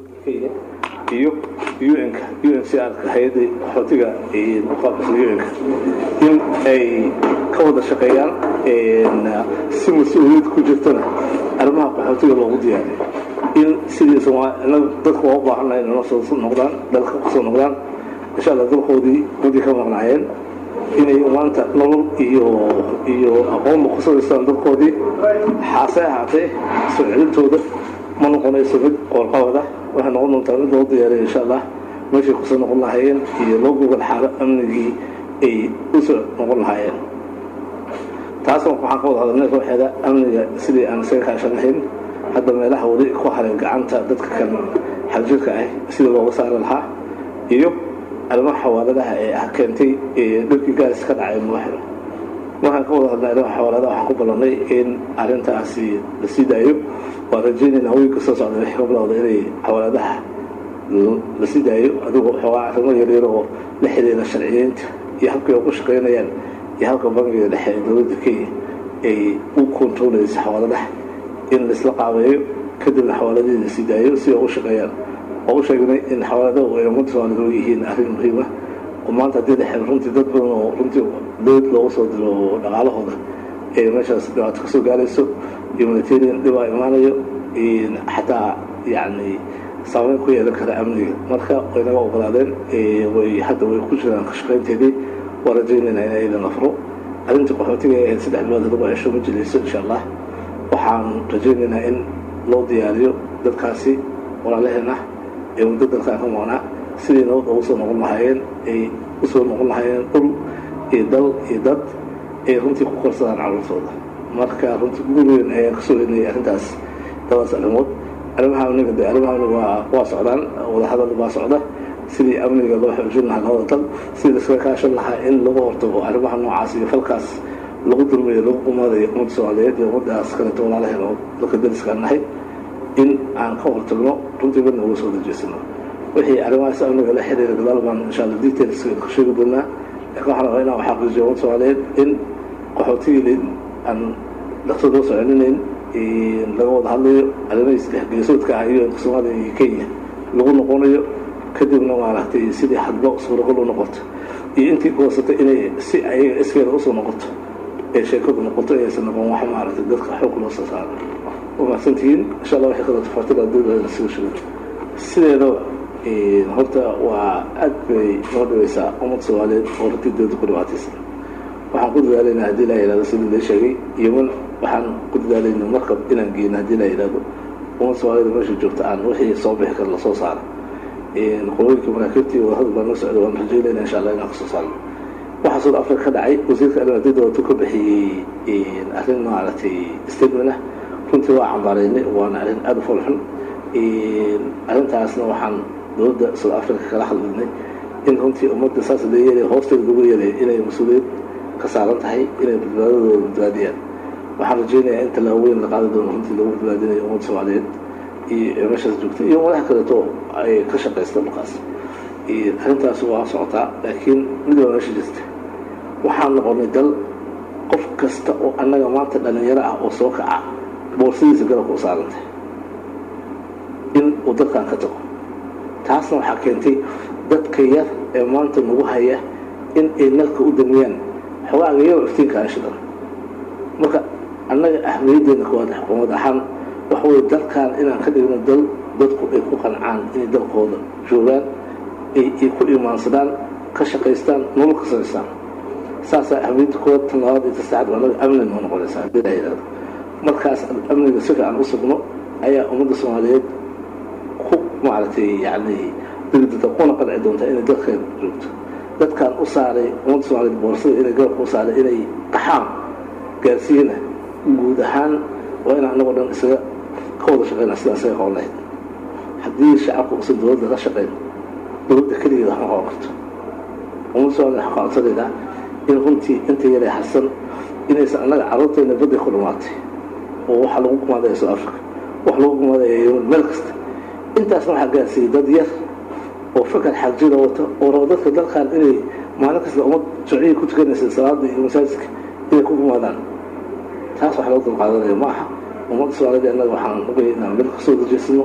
iyo un-ka uncrka hay-adda qaxootiga u qaabisa un-ka in ay ka wada shaqeeyaan si mas-uuliyad ku jirtana arrimaha qaxootiga loogu diyaariyo in sidii dadka waa u baahannahay inay soo noqdaan dalka kusoo noqdaan insha alla dalkoodii muddii ka maqnaayeen inay maanta nolol iyo iyo aqoonba ku sadaystaan dalkoodii xaase ahaatee soo celintooda ma noqonayso mid qoorqabada waxay noqon doontaa mid loo diyaariyo insha allah meeshay kusoo noqon lahaayeen iyo loo gogol xaalo amnigii ay usoo noqon lahaayeen taas waxaan ka wada hadalnay ruuxeeda amniga sidii aan isaga kaashan lahayn hadda meelaha weli ku haray gacanta dadka kan xagjirka ah sidii looga saari lahaa iyo arrimaha xawaaladaha ee ah keentay dhirkii gaaris ka dhacay madaxda waxaan ka wada hadlay arrimaha xawaaladaha waxaan ku ballanay in arrintaasi la sii daayo waan rajaynaynaa wiilka soo socda wixii ka bilowda inay xawaaladaha la sii daayo adigoo xoogaa arrimo yaryar oo la xiriira sharciyeynta iyo habkay ugu shaqaynayaan iyo halka bangiga dhexe ee dowladda kenya ay u kontarolaysa xawaaladaha in laisla qaabeeyo kadibna xawaaladihii la sii daayo si ay ugu shaqeeyaan oo u sheegnay in xawaaladahu ay ummadda soomaalida u yihiin arrin muhiima oo maanta haddii la xiro runtii dad badan oo runtii dowlad loogu soo diro dhaqaalahooda ee meeshaas dhibaato kasoo gaarayso humanitarian dhibaa imaanayo xataa yacni saameyn ku yeelan kara amniga marka way naga ogolaadeen way hadda way ku jiraan ka shaqaynteedii waa rajaynaynaa in aydan afro arrintii qaxootiga ee ahayd saddex bilood lagu cesho ma jilayso insha allah waxaan rajaynaynaa in loo diyaariyo dadkaasi walaalaheen ah ee muddo dalkaan ka maqnaa sidii nabad ugu soo noqon lahaayeen ay usoo noqon lahaayeen dhul iyo dal iyo dad ay runtii ku korsadaan carruurtooda marka runtii guul weyn ayaan kasoo weynayay arrintaas labadaas arrimood arrimaha amniga de arrimaha amniga waa waa socdaan wadahadal baa socda sidii amniga loo xoojin lahaa labada dal sidii laskaga kaashan lahaa in lagu hortago arrimaha noocaas iyo falkaas lagu dulmayo lagu umaadayo ummadda soomaaliyeed iyo ummaddaas kaleeto walaalaheen oo dalka daliskaan nahay in aan ka hortagno runtii midna uga soo dajeysano wixii arrimahaas amniga la xiriira gadaal baan insha alla details ka sheegi doonaa laakiin waxaan rabaa inaan xaqiijiyo ummadda soomaaliyeed in qaxootigii aan dhaqso loo soconinayn laga wada hadlayo arrimahiis geesoodka ah iyo soomaaliya iyo kenya lagu noqonayo kadibna maaragtay sidii hadba suuragal u noqoto iyo intii goosatay inay si ayaga iskeeda usoo noqoto ee sheekadu noqoto inaysan noqon wax maaragtay dadka xoog loo soo saaro waa mahadsantihiin insha allah waxay kala tafaatila dowlada soo sheegay sideedaba horta waa aad bay noo dhibaysaa ummad soomaaliyeed oo runtii dowladda ku dhibaataysan waxaan ku dadaalaynaa haddii laa yidhahdo sidii la sheegay yeman waxaan ku dadaalayna markab inaan geyno haddii laa yidhahdo ummad soomaaliyada meesha joogta aan wixii soo bixi kara lasoo saaro qolooyinka maraakiibtii wadahadal baa noo socda waan rajaynayna insha allah inaan kasoo saarno waxaa south africa ka dhacay wasiirka arrimadii dowladu ka bixiyey arrin maaragtay statement ah runtii waa cambaaraynay waana arrin aada u folxun arrintaasna waxaan dowladda south africa kala hadlinay in runtii ummadda saas la yeelay hoosteeda lagu yeelay inay mas-uuliyad ka saaran tahay inay badbaadadooda badbaadiyaan waxaan rajaynayaa in tallaabooyin la qaadi doono runtii lagu badbaadinayo ummadda soomaaliyeed iyo meeshaas joogta iyo madax kaleeto ay ka shaqaysta dhulkaas arrintaas waa socotaa laakiin mid waa meesha jirta waxaan noqonay dal qof kasta oo annaga maanta dhalinyaro ah oo soo kaca boorsadiisa garabka u saarantay in uu dadkan ka tago taasna waxaa keentay dadka yar ee maanta nagu haya in ay nalka u damiyaan xogaaga yaro iftiinkaa shidan marka annaga ahmiyaddeena koowaad xukuumad ahaan waxa weye dalkan inaan ka dhigno dal dadku ay ku qancaan inay dalkooda joogaan ay ku imaansadaan ka shaqaystaan nolol ka samaystaan saasaa ahmiyadda koowaad tan labaad iyo tasaxaad annaga amni noo noqonaysaa haddii la yidhahdo markaas amniga si fiican u sugno ayaa ummadda soomaaliyeed ku maaragtay yacni degdada kuna qanci doontaa inay dalkeeda joogto dadkan u saaray ummadda soomaaliyeed boorsada inay garabka u saaray inay qaxaan gaarsiiyana guud ahaan waa inaan annagoo dhan isaga ka wada shaqeyna sidaan isaga qaban lahayd haddii shacabku uusan dowladda la shaqeyn dowladda keligeeda waxma qaban karto ummadda soomaaliyeed waxaa codsanaydaa in runtii inta yaray harsan inaysan annaga carruurteena badday ku dhumaatay oo waxaa lagu gumaadaya south africa wax lagu gumaadaya yemen meel kasta intaasna waxaa gaarsiiyey dad yar oo fakar xagjida wata oo rabo dadka dalkan inay maalin kasta ummad shuuciyay ku tukanaysa salaada iyo masaajidka inay ku gumaadaan taas wax loo dulqaadanaya ma aha ummadda soomaalida annaga waxaan ogaya inaan meel kasoo dajeysano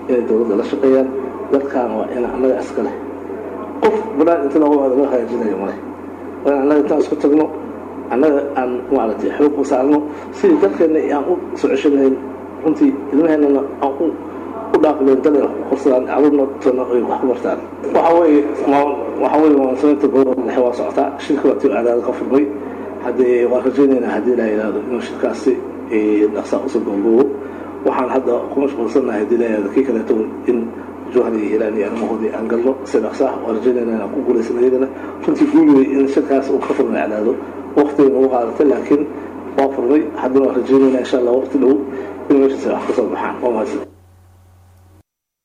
inay dowladda la shaqeeyaan dalkan waa in annaga iska leh qof banaan inta nooga wada loo hagaajinayo male waa in annaga intaan isku tagno annaga aan maaragtay xoog u saarno sidii dalkeenna aan u soo ceshanayn runtii ilmaheennana aan u u dhaafleen dal wax ku korsadaan caruurna tona ay wax ku bartaan waxa weeye waxa weeye munaasabada gobolka dhexe waa socotaa shirka waa tii aadaada ka furmay haddee waan rajaynaynaa haddii la yidhaahdo inuu shirkaasi dhaqsaa usoo googoobo waxaan hadda ku mashquulsannahay haddii la yidhahdo kii kaleeto in jowhar iyo hiiraan iyo arrimahoodii aan galno si dhaqsa ah waan rajaynaynaa inaan ku guulaysan iyadana runtii guuliway in shirkaas uu ka furmay cadaado waqtiga nagu qaadatay laakiin waa furmay haddana waan rajaynaynaa insha allah waqti dhow in meeshaasi wax ka soo baxaan waa mahadsan